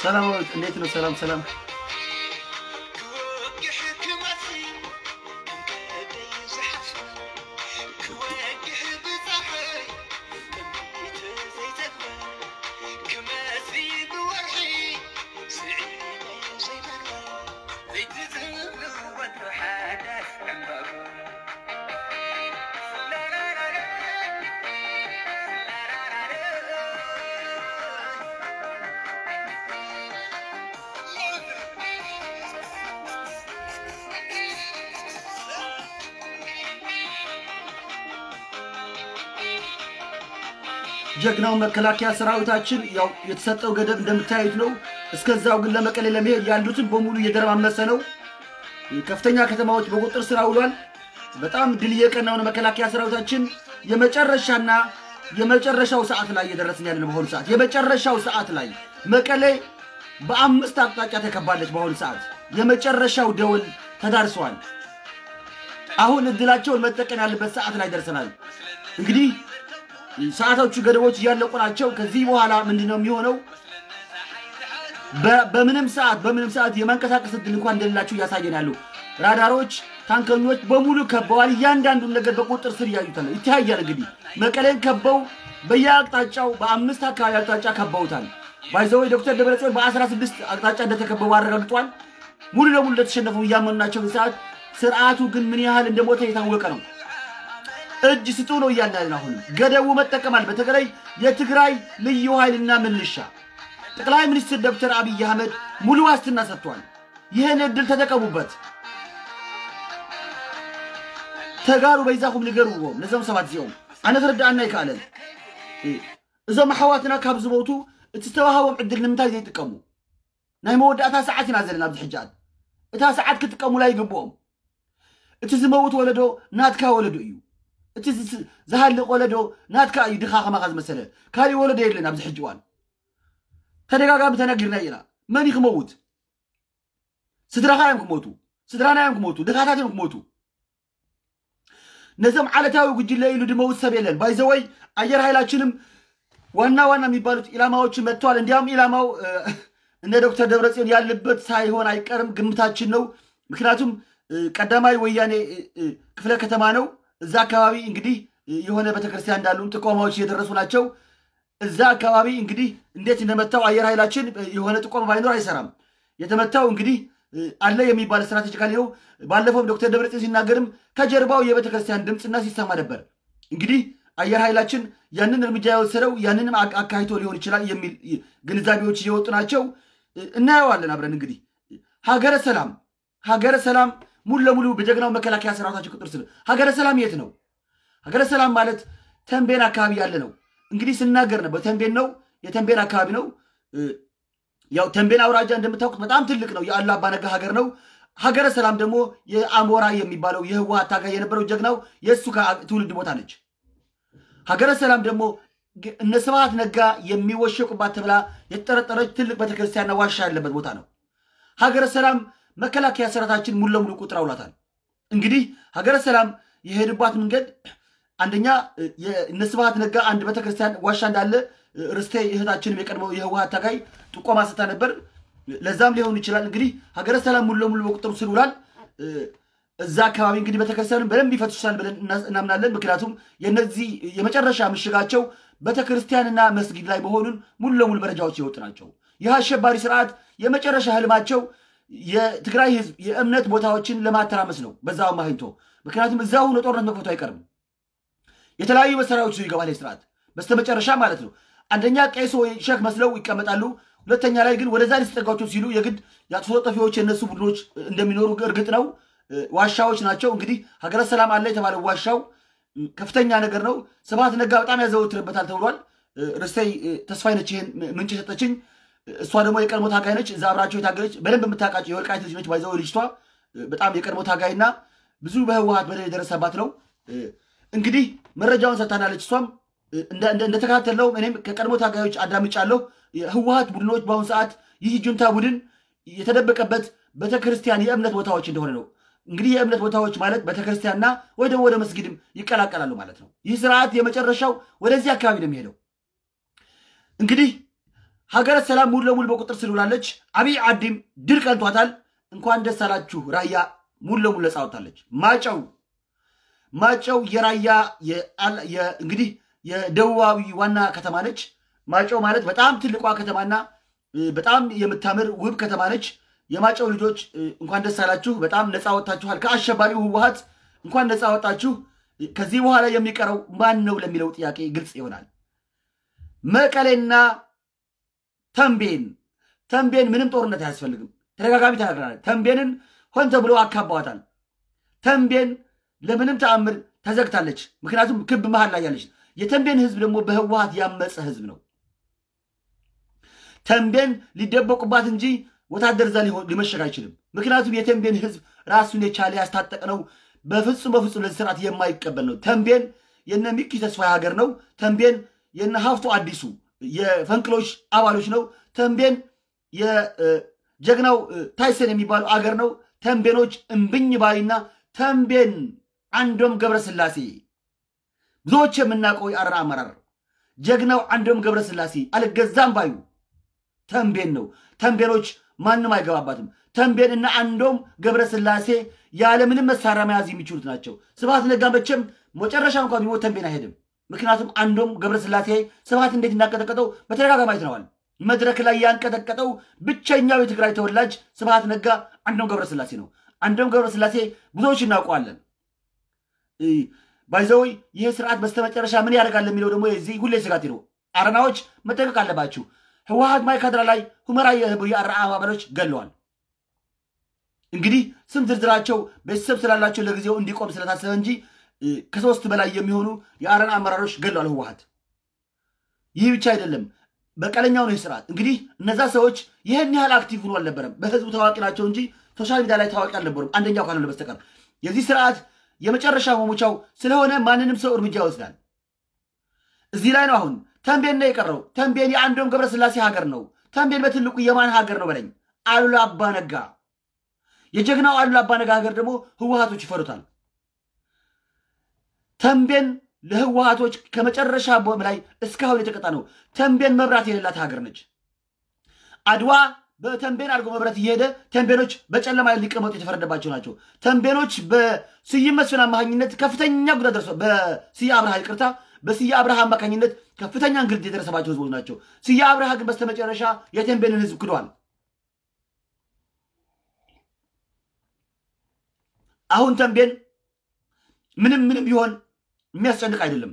ሰላም እንዴት ነው? ሰላም ሰላም። ጀግናው መከላከያ ሰራዊታችን ያው የተሰጠው ገደብ እንደምታዩት ነው። እስከዛው ግን ለመቀሌ ለመሄድ ያሉትን በሙሉ እየደረማመሰ ነው። ከፍተኛ ከተማዎች በቁጥር ስር ውሏል። በጣም ድል እየቀናው ነው መከላከያ ሰራዊታችን። የመጨረሻና የመጨረሻው ሰዓት ላይ እየደረስን ያለን በአሁኑ ሰዓት የመጨረሻው ሰዓት ላይ መቀሌ በአምስት አቅጣጫ ተከባለች። በአሁኑ ሰዓት የመጨረሻው ደወል ተዳርሰዋል። አሁን እድላቸውን መጠቀም ያለበት ሰዓት ላይ ደርሰናል። እንግዲህ ሰዓቶቹ ገደቦች እያለቁ ናቸው። ከዚህ በኋላ ምንድን ነው የሚሆነው? በምንም ሰዓት በምንም ሰዓት የማንቀሳቀስ እድል እንኳን እንደሌላቸው እያሳየን ያሉ ራዳሮች፣ ታንከኞች በሙሉ ከበዋል። እያንዳንዱን ነገር በቁጥር ስር እያዩታል ይተያያል። እንግዲህ መቀሌን ከበው በየአቅጣጫው በአምስት አካባቢ አቅጣጫ ከበውታል። ባይዘወይ ዶክተር ደብረጽዮን በአስራ ስድስት አቅጣጫ እንደተከበቡ አረጋግጧል። ሙሉ ለሙሉ እንደተሸነፉ እያመኑ ናቸው። ሰዓት ስርዓቱ ግን ምን ያህል እንደሞተ የታወቀ ነው። እጅ ስጡ ነው እያልን አሁን ገደቡ መጠቀማል። በተለይ የትግራይ ልዩ ኃይልና ምልሻ ጠቅላይ ሚኒስትር ዶክተር አብይ አህመድ ሙሉ ዋስትና ሰጥቷል። ይህን እድል ተጠቀሙበት። ተጋሩ በይዛኹም ንገርዎም ነዞም ሰባት እዚኦም ኣነ ትረዳእና ይከኣለን እዞም ኣሕዋትና ካብ ዝሞቱ እቲ ዝተዋሃቦም ዕድል ንምንታይ ዘይጥቀሙ ናይ መወዳእታ ሰዓት ኢና ዘለና ኣብዚ ሕጃት እታ ሰዓት ክጥቀሙላ ይግብኦም እቲ ዝመውት ወለዶ ናትካ ወለዶ እዩ እቲ ዝሃልቕ ወለዶ ናትካ እዩ ድኻ ከማኻ ዝመሰለ ካሊእ ወለዶ የለን ኣብዚ ሕጂ እዋን ተደጋጋሚ ተነጊርና ኢና መን እዩ ክመውት ስድራኻ እዮም ክሞቱ ስድራና እዮም ክሞቱ ድኻታት እዮም ክሞቱ ነዞም ዓለታዊ ጉጅለ ኢሉ ድመውት ሰብ የለን ባይዘወይ አየር ኃይላችንም ዋና ዋና የሚባሉት ኢላማዎችን መጥተዋል እንዲያውም ኢላማው እነ ዶክተር ደብረጽዮን ያለበት ሳይሆን አይቀርም ግምታችን ነው ምክንያቱም ቀዳማዊ ወያኔ ክፍለ ከተማ ነው እዛ አካባቢ እንግዲህ የሆነ ቤተክርስቲያን እንዳሉም ጥቆማዎች እየደረሱ ናቸው እዛ አካባቢ እንግዲህ እንዴት እንደመታው አየር ኃይላችን የሆነ ጥቆማ ባይኖር አይሰራም የተመታው እንግዲህ አለ የሚባል ስትራቴጂካሊ ነው ባለፈውም ዶክተር ደብረጽዮን ሲናገርም ከጀርባው የቤተክርስቲያን ድምፅና ሲሰማ ነበር እንግዲህ አየር ኃይላችን ያንን እርምጃ የወሰደው ያንንም አካሂቶ ሊሆን ይችላል የሚል ግንዛቤዎች እየወጡ ናቸው እናየዋለን አብረን እንግዲህ ሀገረ ሰላም ሀገረ ሰላም ሙሉ ለሙሉ በጀግናው መከላከያ ሰራዊታችን ቁጥር ስር ሀገረ ሰላም የት ነው ሀገረ ሰላም ማለት ተንቤን አካባቢ ያለ ነው እንግዲህ ስናገር ነበር ተንቤን ነው የተንቤን አካባቢ ነው ያው ተንቤን አውራጃ እንደምታውቁት በጣም ትልቅ ነው የአላ አባነጋ ሀገር ነው ሀገረ ሰላም ደግሞ የአሞራ የሚባለው የህወሀት ታጋይ የነበረው ጀግናው የእሱ ትውልድ ቦታ ነች ሀገረ ሰላም ደግሞ እነ ስብሐት ነጋ የሚወሸቁባት ተብላ የተጠረጠረች ትልቅ ቤተክርስቲያንና ዋሻ ያለበት ቦታ ነው ሀገረ ሰላም መከላከያ ሰራዊታችን ሙሉ ለሙሉ ቁጥር አውላታል እንግዲህ ሀገረ ሰላም የሄድባት መንገድ አንደኛ እነ ስብሐት ነጋ አንድ ቤተክርስቲያን ዋሻ እንዳለ ርስቴ እህታችንም የቀድሞ የህወሀት ታጋይ ጥቆማ ሰታ ነበር ለዛም ሊሆን ይችላል እንግዲህ ሀገረ ሰላም ሙሉ ለሙሉ በቁጥሩ ስር ውላል እዛ አካባቢ እንግዲህ ቤተክርስቲያኑ በደንብ ይፈትሻል ብለን እናምናለን ምክንያቱም የነዚህ የመጨረሻ ምሽጋቸው ቤተክርስቲያንና መስጊድ ላይ መሆኑን ሙሉ ለሙሉ መረጃዎች የወጡ ናቸው ይህ አሸባሪ ስርዓት የመጨረሻ ህልማቸው የትግራይ ህዝብ የእምነት ቦታዎችን ለማተራመስ ነው በዛው ማህንቶ ምክንያቱም እዛ ሆኖ ጦርነት መክፈቱ አይቀርም የተለያዩ መሳሪያዎች ይዞ ይገባል ስርዓት በስተመጨረሻ ማለት ነው አንደኛ ቄስ ወይ ሸክ መስለው ይቀመጣሉ ሁለተኛ ላይ ግን ወደዛ ሊስጠጋቸው ሲሉ የግድ የአጥፍቶ ጠፊዎች የነሱ ቡድኖች እንደሚኖሩ እርግጥ ነው ዋሻዎች ናቸው እንግዲህ ሀገረ ሰላም አለ የተባለው ዋሻው ከፍተኛ ነገር ነው ስብሐት ነጋ በጣም ያዘወትርበታል ተብሏል ርስተይ ተስፋይነች ይህን ምንጭ የሰጠችኝ እሷ ደግሞ የቀድሞ ታጋይ ነች እዛ አብራቸው የታገለች በደንብ የምታውቃቸው የወልቃይት ልጅ ነች ባይዘው ልጅቷ በጣም የቀድሞ ታጋይና ብዙ በህወሀት በደል የደረሰባት ነው እንግዲህ መረጃውን ሰጥታናለች እሷም እንደተከታተልነው እኔም ከቀድሞ ታጋዮች አዳምጫለሁ ህወሀት ቡድኖች በአሁኑ ሰዓት ይህ ጁንታ ቡድን የተደበቀበት ቤተክርስቲያን የእምነት ቦታዎች እንደሆነ ነው እንግዲህ የእምነት ቦታዎች ማለት ቤተክርስቲያንና ወይ ደግሞ ወደ መስጊድም ይቀላቀላሉ ማለት ነው ይህ ስርዓት የመጨረሻው ወደዚህ አካባቢ ነው የሚሄደው እንግዲህ ሀገረ ሰላም ሙሉ ለሙሉ በቁጥር ስር ውላለች። አብይ ዓዲም ድል ቀንቷታል። እንኳን ደስ አላችሁ። ራያ ሙሉ ለሙሉ ነፃ ወጥታለች። ማጨው ማጨው የራያ እንግዲህ የደቡባዊ ዋና ከተማ ነች። ማጨው ማለት በጣም ትልቋ ከተማና በጣም የምታምር ውብ ከተማ ነች። የማጨው ልጆች እንኳን ደስ አላችሁ። በጣም ነፃ ወጥታችኋል ከአሸባሪው ህወሓት እንኳን ነፃ ወጣችሁ። ከዚህ በኋላ የሚቀረው ማን ነው ለሚለው ጥያቄ ግልጽ ይሆናል። መቀሌና ተንቤን ተንቤን ምንም ጦርነት አያስፈልግም። ተደጋጋሚ ተናግረናል። ተንቤንን ሆን ተብሎ አካባዋታል። ተንቤን ለምንም ተአምር ተዘግታለች። ምክንያቱም ክብ መሀል ላይ ያለች። የተንቤን ህዝብ ደግሞ በህወሓት ያመፀ ህዝብ ነው። ተንቤን ሊደበቁባት እንጂ ወታደር እዛ ሊመሸግ አይችልም። ምክንያቱም የተንቤን ህዝብ ራሱን የቻለ ያስታጠቅ ነው። በፍጹም በፍጹም ለዚህ ስርዓት የማይቀበል ነው። ተንቤን የነ ሚኪ ተስፋዬ ሀገር ነው። ተንቤን የነ ሀፍቶ አዲሱ የፈንቅሎች አባሎች ነው። ተንቤን የጀግናው ታይሰን የሚባለው አገር ነው። ተንቤኖች እምብኝ ባይና ተንቤን አንዶም ገብረስላሴ ብዙዎች የምናውቀው የአረና አመራር ጀግናው አንዶም ገብረስላሴ አልገዛም ባዩ ተንቤን ነው። ተንቤኖች ማንም አይገባባትም። ተንቤን እና አንዶም ገብረስላሴ ያለምንም መሳሪያ መያዝ የሚችሉት ናቸው። ስብሐት ነጋ መቼም መጨረሻ እንኳን ቢሞት ተንቤን አይሄድም። ምክንያቱም አንዶም ገብረስላሴ ስብሐት እንዴት እንዳንቀጠቀጠው በተደጋጋሚ አይተነዋል። መድረክ ላይ ያንቀጠቀጠው ብቸኛው የትግራይ ተወላጅ ስብሐት ነጋ አንዶም ገብረስላሴ ነው። አንዶም ገብረስላሴ ብዙዎች እናውቀዋለን። ባይዘወይ ይህ ስርዓት በስተመጨረሻ ምን ያደርጋል የሚለው ደግሞ የዚህ ሁሌ ስጋቴ ነው። አረናዎች መጠንቀቅ አለባችሁ። ህወሓት ማይካድራ ላይ ሁመራ የአረና አባሎች ገለዋል። እንግዲህ ስም ዝርዝራቸው ቤተሰብ ስላላቸው ለጊዜው እንዲቆም ስለታሰበ እንጂ ከሶስት በላይ የሚሆኑ የአረና አመራሮች ገለዋል ህወሓት። ይህ ብቻ አይደለም፣ በቀለኛው ነው ስርዓት። እንግዲህ እነዛ ሰዎች ይህን ያህል አክቲቭ ሆኖ አልነበረም። በህዝቡ ታዋቂ ናቸው እንጂ ሶሻል ሚዲያ ላይ ታዋቂ አልነበሩም። አንደኛው ካልሆነ በስተቀር የዚህ ስርዓት የመጨረሻ መሙቻው ስለሆነ ማንንም ሰው እርምጃ ይወስዳል። እዚህ ላይ ነው አሁን ተንቤን ነው የቀረው። ተንቤን የአንዶም ገብረስላሴ ሀገር ነው። ተንቤን በትልቁ የማን ሀገር ነው በለኝ? አሉላ አባነጋ። የጀግናው አሉላ አባነጋ ሀገር ደግሞ ህወሓቶች ይፈሩታል። ተንቤን ለህወሓቶች ከመጨረሻ በላይ እስካሁን የተቀጣ ነው። ተንቤን መብራት የሌላት ሀገር ነች። አድዋ በተንቤን አድርጎ መብራት እየሄደ ተንቤኖች በጨለማ ሊቀመጡ የተፈረደባቸው ናቸው። ተንቤኖች በስዩም መስፍን አማካኝነት ከፍተኛ ጉዳት ደርሷል። በስዬ አብርሃ ይቅርታ፣ በስዬ አብርሃ አማካኝነት ከፍተኛ እንግልት የደረሰባቸው ህዝቦች ናቸው። ስዬ አብርሃ ግን በስተመጨረሻ የተንቤንን ህዝብ ክዷል። አሁን ተንቤን ምንም ምንም ቢሆን የሚያስጨንቅ አይደለም።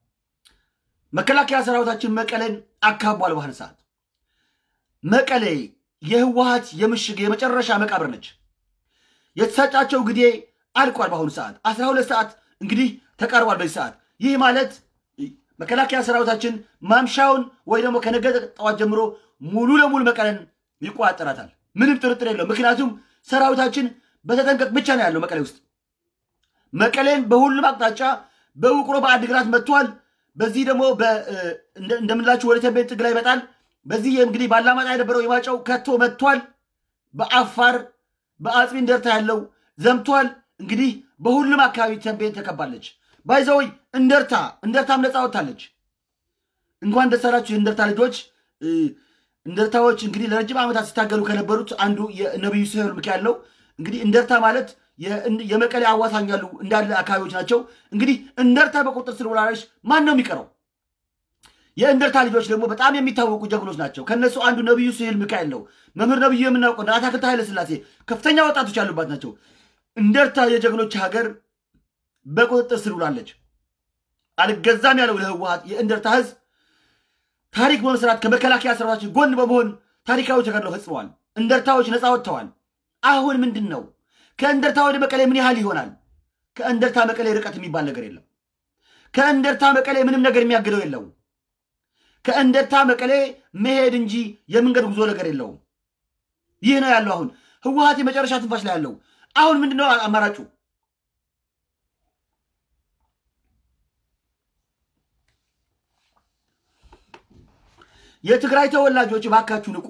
መከላከያ ሰራዊታችን መቀሌን አካቧል። ባህር ሰዓት መቀሌ የህወሓት የምሽግ የመጨረሻ መቃብር ነች። የተሰጫቸው ግዴ አልቋል። በአሁኑ ሰዓት አስራ ሁለት ሰዓት እንግዲህ ተቃርቧል። በዚህ ሰዓት ይህ ማለት መከላከያ ሰራዊታችን ማምሻውን ወይ ደግሞ ከነገ ጠዋት ጀምሮ ሙሉ ለሙሉ መቀለን ይቆጣጠራታል። ምንም ጥርጥር የለው። ምክንያቱም ሰራዊታችን በተጠንቀቅ ብቻ ነው ያለው መቀሌ ውስጥ። መቀሌን በሁሉም አቅጣጫ በውቅሮ በአድግራት መጥቷል። በዚህ ደግሞ እንደምንላችሁ ወደ ተንቤን ጥግ ላይ ይመጣል። በዚህ እንግዲህ ባላማጣ የነበረው የማጫው ከቶ መጥቷል። በአፋር በአጽቢ እንደርታ ያለው ዘምቷል። እንግዲህ በሁሉም አካባቢ ተንቤን ተከባለች። ባይዘወይ እንደርታ እንደርታም ነፃ ወጥታለች። እንኳን ደስ አላችሁ የእንደርታ ልጆች። እንደርታዎች እንግዲህ ለረጅም ዓመታት ሲታገሉ ከነበሩት አንዱ የነቢዩ ስሄል ሚካኤል ነው። እንግዲህ እንደርታ ማለት የመቀሌ አዋሳኝ ያሉ እንዳለ አካባቢዎች ናቸው። እንግዲህ እንደርታ በቁጥር ስር ውላለች። ማን ነው የሚቀረው? የእንደርታ ልጆች ደግሞ በጣም የሚታወቁ ጀግኖች ናቸው። ከነሱ አንዱ ነቢዩ ስሄል ሚካኤል ነው። መምህር ነቢዩ የምናውቀው አታክልት ኃይለ ሥላሴ ከፍተኛ ወጣቶች ያሉባት ናቸው። እንደርታ የጀግኖች ሀገር በቁጥጥር ስር ውላለች። አልገዛም ያለው ለህወሓት የእንደርታ ህዝብ ታሪክ በመስራት ከመከላከያ ሰራዊታችን ጎን በመሆን ታሪካዊ ተጋድሎ ፈጽመዋል። እንደርታዎች ነፃ ወጥተዋል። አሁን ምንድን ነው ከእንደርታ ወደ መቀሌ ምን ያህል ይሆናል? ከእንደርታ መቀሌ ርቀት የሚባል ነገር የለም። ከእንደርታ መቀሌ ምንም ነገር የሚያግደው የለውም። ከእንደርታ መቀሌ መሄድ እንጂ የመንገድ ጉዞ ነገር የለውም። ይህ ነው ያለው። አሁን ህወሓት የመጨረሻ ትንፋሽ ላይ ያለው አሁን ምንድን ነው አማራጩ? የትግራይ ተወላጆች ባካችሁ ንቁ።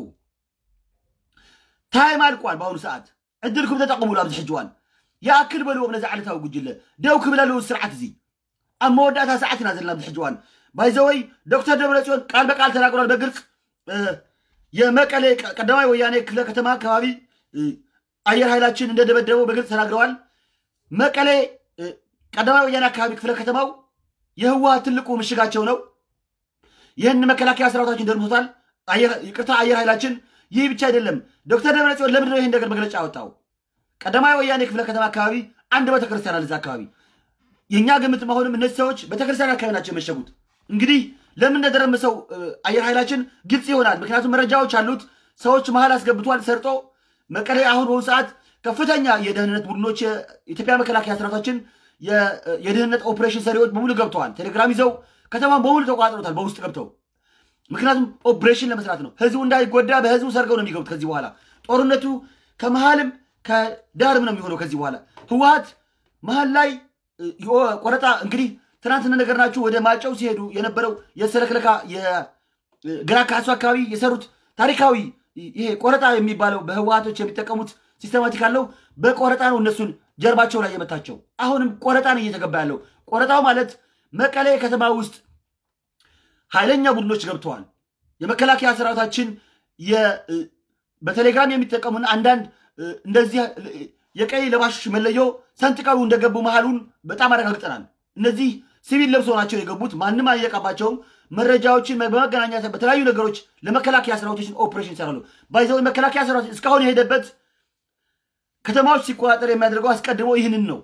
ታይም አልቋል። በአሁኑ ሰዓት ዕድልኩም ተጠቅሙሉ። ኣብዚ ሕጂ እዋን ይኣክል በልዎም ነዚ ዓለታዊ ጉጅለ ደው ክብለሉ ስርዓት እዚ ኣብ መወዳእታ ሰዓት ኢና ዘለና ኣብዚ ሕጂ እዋን ባይዘወይ ዶክተር ደብረፅዮን ቃል በቃል ተናግሯል በግልፅ የመቀሌ ቀዳማዊ ወያኔ ክፍለ ከተማ አካባቢ አየር ኃይላችን እንደደበደበው በግልጽ ተናግረዋል። መቀሌ ቀዳማዊ ወያኔ አካባቢ ክፍለ ከተማው የህወሓት ትልቁ ምሽጋቸው ነው። ይህን መከላከያ ሰራዊታችን ደርምቶታል። ይቅርታ አየር ኃይላችን። ይህ ብቻ አይደለም። ዶክተር ደብረጽዮን ለምንድን ነው ይህን ነገር መግለጫ ያወጣው? ቀዳማዊ ወያኔ ክፍለ ከተማ አካባቢ አንድ ቤተክርስቲያን አለ። እዛ አካባቢ የእኛ ግምት መሆንም እነዚህ ሰዎች ቤተክርስቲያን አካባቢ ናቸው የመሸጉት። እንግዲህ ለምን እንደደረመሰው አየር ኃይላችን ግልጽ ይሆናል። ምክንያቱም መረጃዎች አሉት። ሰዎች መሀል አስገብቷል ሰርጦ መቀሌ። አሁን በአሁኑ ሰዓት ከፍተኛ የደህንነት ቡድኖች የኢትዮጵያ መከላከያ ሰራዊታችን የደህንነት ኦፕሬሽን ሰሪዎች በሙሉ ገብተዋል። ቴሌግራም ይዘው ከተማን በሙሉ ተቋጥሮታል በውስጥ ገብተው ምክንያቱም ኦፕሬሽን ለመስራት ነው። ህዝቡ እንዳይጎዳ በህዝቡ ሰርገው ነው የሚገቡት። ከዚህ በኋላ ጦርነቱ ከመሀልም ከዳርም ነው የሚሆነው። ከዚህ በኋላ ህወሓት መሀል ላይ ቆረጣ እንግዲህ ትናንትና ነገር ናችሁ ወደ ማጨው ሲሄዱ የነበረው የሰለክለካ የግራ ካሱ አካባቢ የሰሩት ታሪካዊ ይሄ ቆረጣ የሚባለው በህወሓቶች የሚጠቀሙት ሲስተማቲክ አለው። በቆረጣ ነው እነሱን ጀርባቸው ላይ የመታቸው። አሁንም ቆረጣ ነው እየተገባ ያለው። ቆረጣው ማለት መቀሌ ከተማ ውስጥ ኃይለኛ ቡድኖች ገብተዋል። የመከላከያ ሰራዊታችን በቴሌግራም የሚጠቀሙን አንዳንድ እንደዚህ የቀይ ለባሾች መለዮ ሰንጥቀው እንደገቡ መሃሉን በጣም አረጋግጠናል። እነዚህ ሲቪል ለብሶ ናቸው የገቡት። ማንም አይነቃባቸውም። መረጃዎችን በመገናኛ በተለያዩ ነገሮች ለመከላከያ ሰራዊቶችን ኦፕሬሽን ይሰራሉ። ባይዘው መከላከያ ሰራዊት እስካሁን የሄደበት ከተማዎች ሲቆጣጠር የሚያደርገው አስቀድሞ ይህንን ነው።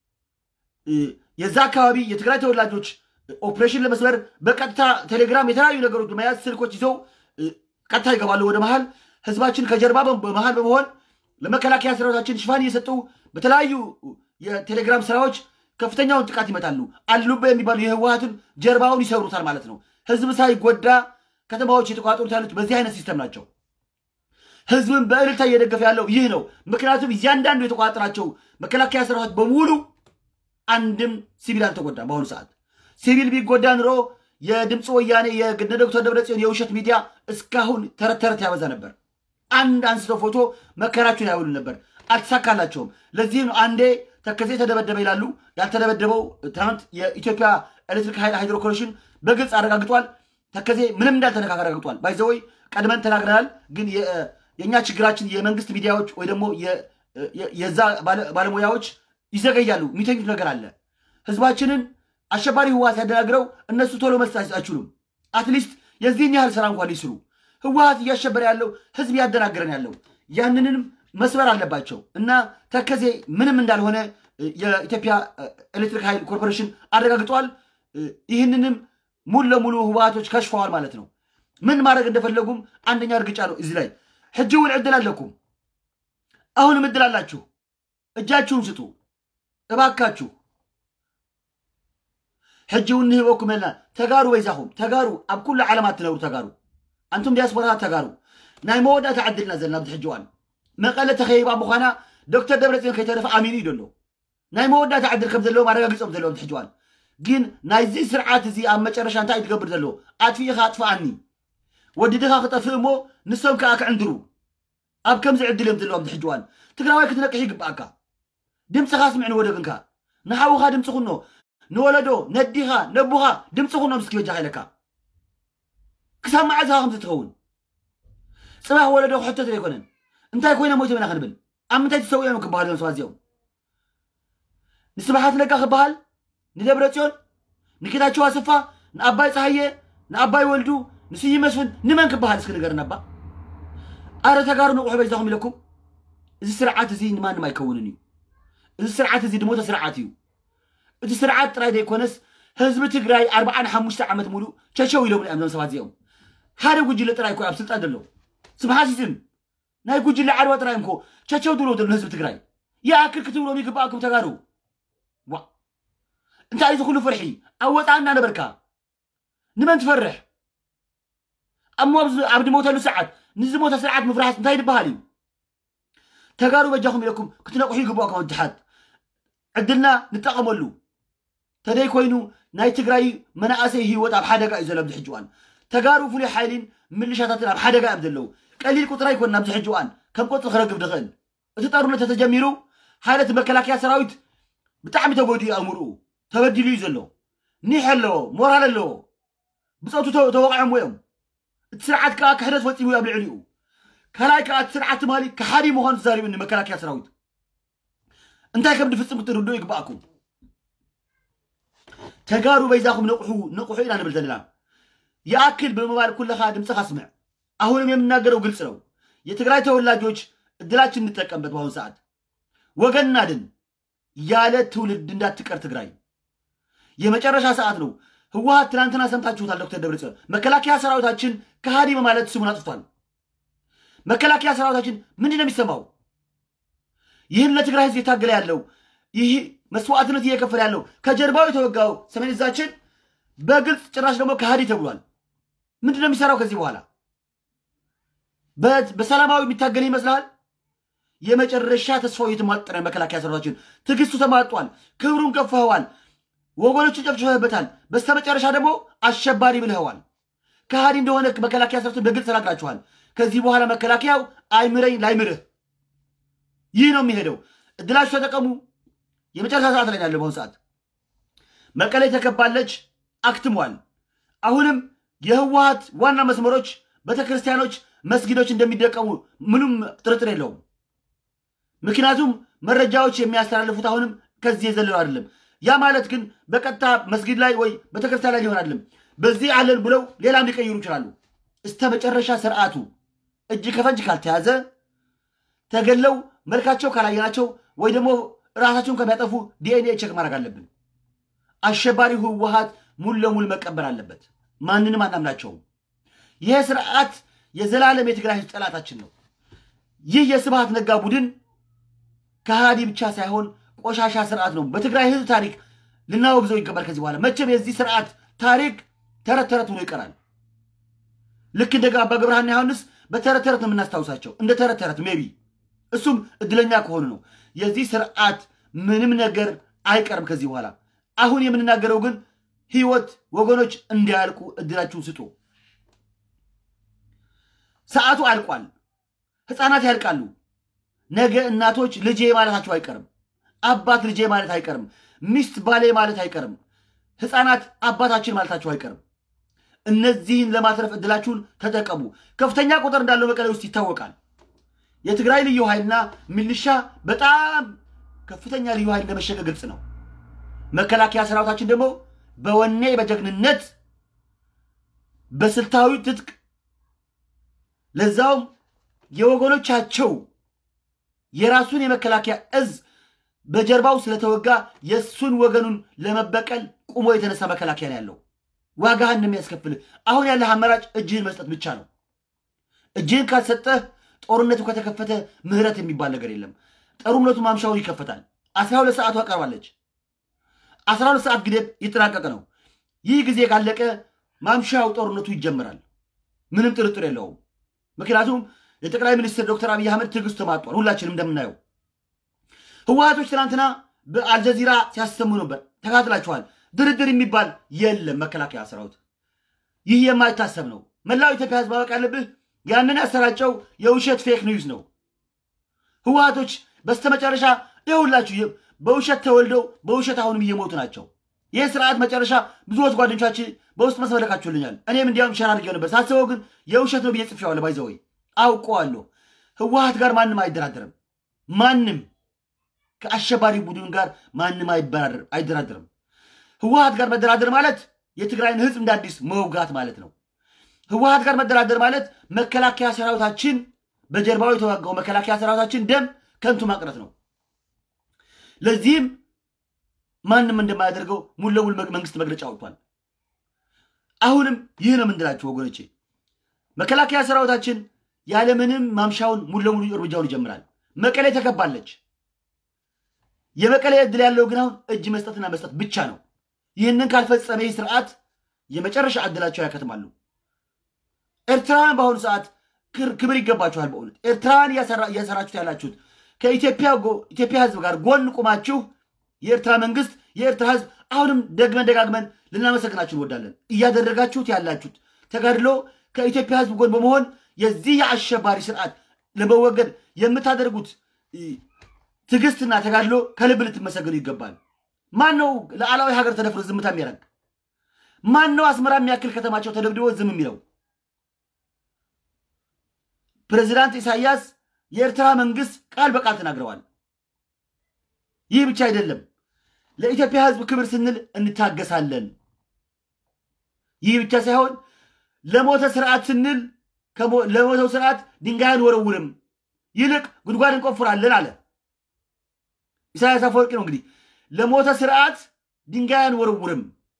የዛ አካባቢ የትግራይ ተወላጆች ኦፕሬሽን ለመስበር በቀጥታ ቴሌግራም የተለያዩ ነገሮች በመያዝ ስልኮች ይዘው ቀጥታ ይገባሉ ወደ መሀል። ህዝባችን ከጀርባ በመሀል በመሆን ለመከላከያ ሰራዊታችን ሽፋን እየሰጡ በተለያዩ የቴሌግራም ስራዎች ከፍተኛውን ጥቃት ይመታሉ። አሉበ የሚባሉ የህወሓትን ጀርባውን ይሰብሩታል ማለት ነው። ህዝብ ሳይጎዳ ከተማዎች የተቋጠሩት ያሉት በዚህ አይነት ሲስተም ናቸው። ህዝብን በእልልታ እየደገፈ ያለው ይህ ነው። ምክንያቱም እያንዳንዱ የተቋጠራቸው መከላከያ ሰራዊት በሙሉ አንድም ሲቪል አልተጎዳም። በአሁኑ ሰዓት ሲቪል ቢጎዳ ኑሮ የድምፂ ወያኔ የነ ዶክተር ደብረጽዮን የውሸት ሚዲያ እስካሁን ተረት ተረት ያበዛ ነበር። አንድ አንስተው ፎቶ መከራቸውን ያውሉ ነበር። አልተሳካላቸውም። ለዚህም አንዴ ተከዜ ተደበደበ ይላሉ። ያልተደበደበው ትናንት የኢትዮጵያ ኤሌክትሪክ ኃይል ሃይድሮ ኮርፖሬሽን በግልጽ አረጋግጧል። ተከዜ ምንም እንዳልተነካከ አረጋግጧል። ባይዘወይ ቀድመን ተናግረናል። ግን የእኛ ችግራችን የመንግስት ሚዲያዎች ወይ ደግሞ የዛ ባለሙያዎች ይዘገያሉ። የሚተኙት ነገር አለ። ህዝባችንን አሸባሪ ህወሓት ያደናግረው እነሱ ቶሎ መስጠት አይችሉም። አትሊስት የዚህን ያህል ስራ እንኳን ሊስሩ ህወሓት እያሸበረ ያለው ህዝብ ያደናግረን ያለው ያንንም መስበር አለባቸው እና ተከዜ ምንም እንዳልሆነ የኢትዮጵያ ኤሌክትሪክ ኃይል ኮርፖሬሽን አረጋግጧል። ይህንንም ሙሉ ለሙሉ ህወሓቶች ከሽፈዋል ማለት ነው። ምን ማድረግ እንደፈለጉም አንደኛ እርግጫ ነው። እዚህ ላይ ሕጂ እውን ዕድል ኣለኩም። አሁንም ዕድል አላችሁ። እጃችሁን ስጡ እባካችሁ። ሕጂ እውን ንህበኩም ዘለና ተጋሩ በይዛኹም ተጋሩ ኣብ ኩሉ ዓለማት ትነብሩ ተጋሩ አንቱም ዲያስፖራታት ተጋሩ ናይ መወዳእታ ዓድልና ዘለና ብዚ ሕጂ እዋን መቐለ ተኸይባ ምዃና ዶክተር ደብረፅዮን ከይተረፈ ኣሚኑ እዩ ደሎ ናይ መወዳእታ ዓድል ከም ዘለዎም ኣረጋጊፆም ዘለዎም ብዚ ሕጂ እዋን ግን ናይዚ ስርዓት እዚ ኣብ መጨረሻ እንታይ እዩ ትገብር ዘሎ ኣጥፊኢኻ ኣጥፍኣኒ ወዲድኻ ክጠፍእ እሞ ንሶም ከዓ ክዕንድሩ ኣብ ከምዚ ዕድል እዮም ዘለዎም ብዚ ሕጂ እዋን ትግራዋይ ክትነቅሕ ይግባአካ ድምፅኻ ስምዕ ንወደግንካ ንሓውኻ ድምፂ ኩኖ ንወለዶ ነዲኻ ነቡኻ ድምፂ ኩኖ ምስኪ በጃ ኢለካ ክሳብ መዓዝ ኻ ከምዚ ትኸውን ፅባሕ ወለዶ ክሕተት ዘይኮነን እንታይ ኮይነ ሞይቶም ኢና ክንብል ኣብ ምንታይ ትሰው እዮም ክበሃል እዮም ሰባት እዚኦም ንስብሓት ነጋ ክበሃል ንደብረ ፅዮን ንጌታቸው ኣሰፋ ንኣባይ ፀሃየ ንኣባይ ወልዱ ንስይ መስፍን ንመን ክበሃል እስኪ ንገርና ባ ኣረ ተጋሩ ንቑሑ በይዛኹም ኢለኩም እዚ ስርዓት እዚ ንማንም ኣይከውንን እዩ እዚ ስርዓት እዚ ድሞተ ስርዓት እዩ እቲ ስርዓት ጥራይ ዘይኮነስ ህዝቢ ትግራይ ኣርባዓን ሓሙሽተ ዓመት ሙሉእ ቸሸው ኢሎም እዮም ዞም ሰባት እዚኦም ሓደ ጉጅለ ጥራይ ኮ ኣብ ስልጣን ዘሎ ስብሓሲስም ናይ ጉጅለ ዓድዋ ጥራይ እንኮ ቸቸው ድብሎ ዘሎ ህዝቢ ትግራይ ይኣክል ክትብሎም ይግባኣኩም ተጋሩ ዋ እንታይ እዩ ዝኩሉ ፍርሒ ኣብ ወፃእ እናነበርካ ንመን ትፈርሕ እሞ ኣብ ድሞተሉ ሰዓት ንዝሞተ ስርዓት ምፍራሕስ እንታይ ዝበሃል እዩ ተጋሩ በጃኹም ኢለኩም ክትነቕሑ ይግባኣኩም ኣድሓት ዕድልና ንጠቐመሉ ተደይ ኮይኑ ናይ ትግራይ መናእሰይ ሂወት ኣብ ሓደጋ እዩ ዘሎ ኣብዚ ሕጂ እዋን ተጋሩ ፍሉይ ሓይሊን ምልሻታትን ኣብ ሓደጋ እዮም ዘለው ቀሊል ቁጥራ ይኮን ኣብዚ ሕጂ እዋን ከም ቆፅሊ ክረግብ ንኽእል እቲ ጦርነት ተተጀሚሩ ሓይለት መከላከያ ሰራዊት ብጣዕሚ ተጎዲኡ ኣእምርኡ ተበዲሉ እዩ ዘሎ ኒሕ ኣለዎ ሞራል ኣለዎ ብፀቱ ተወቂዖም እዮም እቲ ስርዓት ከዓ ክሕደት ፈፂሙ ኣብ ልዕሊኡ ካልኣይ ከዓ እቲ ስርዓት ትማሊ ክሓዲ ምዃኑ ተዛሪቡ መከላከያ ሰራዊት እንታይ ከም ድፍፅም ክትርድኡ ይግባኣኩም ተጋሩ በይዛኹም ነቑሑ ነቑሑ ኢና ንብል ዘለና የአክል በመባል ኩለኻ ድምፅኻ ስምዕ አሁንም የምናገረው ግልጽ ነው የትግራይ ተወላጆች እድላችን እንጠቀምበት በአሁኑ ሰዓት ወገን እናድን ያለ ትውልድ እንዳትቀር ትግራይ የመጨረሻ ሰዓት ነው ህወሀት ትናንትና ሰምታችሁታል ዶክተር ደብረጽዮን መከላከያ ሰራዊታችን ከሃዲ በማለት ስሙን አጥፍቷል መከላከያ ሰራዊታችን ምንድን ነው የሚሰማው ይህን ለትግራይ ህዝብ የታገለ ያለው ይህ መስዋዕትነት እየከፈለ ያለው ከጀርባው የተወጋው ሰሜን እዛችን በግልጽ ጭራሽ ደግሞ ከሃዲ ተብሏል ምንድን ነው የሚሰራው ከዚህ በኋላ በሰላማዊ የሚታገል ይመስልሃል የመጨረሻ ተስፋው እየተሟጠረ መከላከያ ሰራዊታችን ትዕግስቱ ተማጧል ክብሩን ከፍኸዋል ወገኖቹ ጨፍጭፈህበታል በስተመጨረሻ ደግሞ አሸባሪ ብልኸዋል ከሃዲ እንደሆነ መከላከያ ሰራዊትን በግልጽ ተናግራችኋል ከዚህ በኋላ መከላከያው አይምረኝ ላይምርህ ይህ ነው የሚሄደው እድላችሁ ተጠቀሙ የመጨረሻ ሰዓት ላይ ያለ በአሁኑ ሰዓት መቀሌ ተከባለች አክትሟል አሁንም የህወሀት ዋና መስመሮች ቤተክርስቲያኖች መስጊዶች እንደሚደቀሙ ምንም ጥርጥር የለውም ምክንያቱም መረጃዎች የሚያስተላልፉት አሁንም ከዚህ የዘለሉ አይደለም ያ ማለት ግን በቀጥታ መስጊድ ላይ ወይ ቤተክርስቲያን ላይ ሊሆን አይደለም በዚህ አለን ብለው ሌላም ሊቀይሩ ይችላሉ እስተ መጨረሻ ስርዓቱ እጅ ከፈንጅ ካልተያዘ ተገለው መልካቸው ካላየናቸው ወይ ደግሞ ራሳቸውን ከሚያጠፉ ዲኤንኤ ቼክ ማድረግ አለብን አሸባሪው ህወሀት ሙሉ ለሙሉ መቀበር አለበት ማንንም አናምናቸውም ይህ ስርዓት የዘላለም የትግራይ ህዝብ ጠላታችን ነው ይህ የስብሃት ነጋ ቡድን ከሃዲ ብቻ ሳይሆን ቆሻሻ ስርዓት ነው በትግራይ ህዝብ ታሪክ ልናወግዘው ይገባል ከዚህ በኋላ መቼም የዚህ ስርዓት ታሪክ ተረት ተረት ሆኖ ይቀራል ልክ እንደ አባ ገብረሃና ዮሐንስ በተረት ተረት ነው የምናስታውሳቸው እንደ ተረት ተረት ሜቢ እሱም እድለኛ ከሆኑ ነው የዚህ ስርዓት ምንም ነገር አይቀርም ከዚህ በኋላ አሁን የምንናገረው ግን ህይወት ወገኖች እንዲያልቁ እድላችሁን ስጡ ሰዓቱ አልቋል ህፃናት ያልቃሉ ነገ እናቶች ልጄ ማለታቸው አይቀርም አባት ልጄ ማለት አይቀርም ሚስት ባሌ ማለት አይቀርም ህፃናት አባታችን ማለታቸው አይቀርም እነዚህን ለማትረፍ እድላችሁን ተጠቀሙ ከፍተኛ ቁጥር እንዳለው መቀሌ ውስጥ ይታወቃል የትግራይ ልዩ ኃይልና ሚሊሻ በጣም ከፍተኛ ልዩ ኃይል እንደመሸገ ግልጽ ነው መከላከያ ሰራዊታችን ደግሞ በወኔ በጀግንነት በስልታዊ ትጥቅ ለዛውም የወገኖቻቸው የራሱን የመከላከያ እዝ በጀርባው ስለተወጋ የእሱን ወገኑን ለመበቀል ቁሞ የተነሳ መከላከያ ነው ያለው ዋጋህን እንደሚያስከፍል አሁን ያለህ አማራጭ እጅህን መስጠት ብቻ ነው እጅህን ካልሰጠህ ጦርነቱ ከተከፈተ ምህረት የሚባል ነገር የለም ጦርነቱ ማምሻውን ይከፈታል አስራ ሁለት ሰዓቱ አቀርባለች አስራ ሁለት ሰዓት ግዴት ይጠናቀቅ ነው ይህ ጊዜ ካለቀ ማምሻው ጦርነቱ ይጀምራል ምንም ጥርጥር የለውም ምክንያቱም የጠቅላይ ሚኒስትር ዶክተር አብይ አህመድ ትዕግስቱ ተማጧል ሁላችንም እንደምናየው ህወሀቶች ትናንትና በአልጀዚራ ሲያሰሙ ነበር ተካትላችኋል ድርድር የሚባል የለም መከላከያ ሰራዊት ይህ የማይታሰብ ነው መላው ኢትዮጵያ ህዝብ ማወቅ ያለብህ ያንን ያሰራጨው የውሸት ፌክ ኒውስ ነው ህወሀቶች በስተመጨረሻ ይሁላችሁ በውሸት ተወልደው በውሸት አሁንም እየሞቱ ናቸው ይህ ስርዓት መጨረሻ ብዙዎች ጓደኞቻችን በውስጥ መስመር ልካችሁልኛል እኔም እንዲያውም ሸር አድርጌው ነበር ሳስበው ግን የውሸት ነው ብዬ ጽፌዋለሁ ባይዘወይ አውቀዋለሁ ህወሀት ጋር ማንም አይደራደርም ማንም ከአሸባሪ ቡድን ጋር ማንም አይደራደርም ህወሀት ጋር መደራደር ማለት የትግራይን ህዝብ እንደ አዲስ መውጋት ማለት ነው ህወሀት ጋር መደራደር ማለት መከላከያ ሰራዊታችን በጀርባው የተዋጋው መከላከያ ሰራዊታችን ደም ከንቱ ማቅረት ነው ለዚህም ማንም እንደማያደርገው ሙሉ ለሙሉ መንግስት መግለጫ አውጥቷል አሁንም ይህ ነው ምንድላችሁ ወገኖቼ መከላከያ ሰራዊታችን ያለምንም ማምሻውን ሙሉ ለሙሉ እርምጃውን ይጀምራል መቀሌ ተከባለች የመቀሌ እድል ያለው ግን አሁን እጅ መስጠትና መስጠት ብቻ ነው ይህንን ካልፈጸመ ይህ ስርዓት የመጨረሻ እድላቸው ያከትማሉ ኤርትራውያን በአሁኑ ሰዓት ክብር ይገባችኋል በእውነት ኤርትራውያን እያሰራችሁት ያላችሁት ከኢትዮጵያ ህዝብ ጋር ጎን ቁማችሁ የኤርትራ መንግስት የኤርትራ ህዝብ አሁንም ደግመን ደጋግመን ልናመሰግናችሁ እንወዳለን እያደረጋችሁት ያላችሁት ተጋድሎ ከኢትዮጵያ ህዝብ ጎን በመሆን የዚህ የአሸባሪ ስርዓት ለመወገድ የምታደርጉት ትዕግስትና ተጋድሎ ከልብ ልትመሰገኑ ይገባል ማን ነው ለዓላዊ ሀገር ተደፍሮ ዝምታ የሚያደርግ ማን ነው አስመራ የሚያክል ከተማቸው ተደብድቦ ዝም የሚለው ፕሬዚዳንት ኢሳያስ የኤርትራ መንግስት ቃል በቃል ተናግረዋል። ይህ ብቻ አይደለም፣ ለኢትዮጵያ ሕዝብ ክብር ስንል እንታገሳለን። ይህ ብቻ ሳይሆን ለሞተ ስርዓት ስንል ለሞተው ስርዓት ድንጋይ አንወረውርም፣ ይልቅ ጉድጓድ እንቆፍራለን አለ ኢሳያስ አፈወርቂ ነው። እንግዲህ ለሞተ ስርዓት ድንጋይ አንወረውርም፣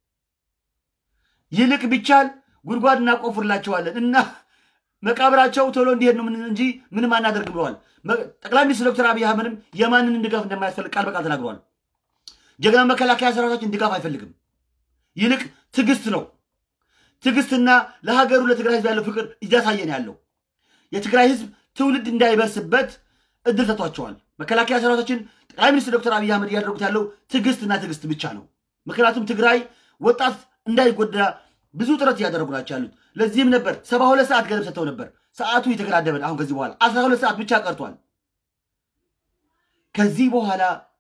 ይልቅ ቢቻል ጉድጓድ እናቆፍርላቸዋለን እና መቃብራቸው ቶሎ እንዲሄድ ነው እንጂ ምንም አናደርግ ብለዋል። ጠቅላይ ሚኒስትር ዶክተር አብይ አህመድም የማንንም ድጋፍ እንደማያስፈልግ ቃል በቃል ተናግረዋል። ጀግና መከላከያ ሰራዊታችን ድጋፍ አይፈልግም፣ ይልቅ ትዕግስት ነው። ትዕግስትና ለሀገሩ ለትግራይ ህዝብ ያለው ፍቅር እያሳየን ያለው የትግራይ ህዝብ ትውልድ እንዳይበርስበት እድል ሰጥቷቸዋል። መከላከያ ሰራዊታችን ጠቅላይ ሚኒስትር ዶክተር አብይ አህመድ እያደረጉት ያለው ትዕግስትና ትዕግስት ብቻ ነው። ምክንያቱም ትግራይ ወጣት እንዳይጎዳ ብዙ ጥረት እያደረጉ ናቸው ያሉት። ለዚህም ነበር ሰባ ሁለት ሰዓት ገደብ ሰጥተው ነበር። ሰዓቱ የተገዳደበን አሁን ከዚህ በኋላ አስራ ሁለት ሰዓት ብቻ ቀርቷል። ከዚህ በኋላ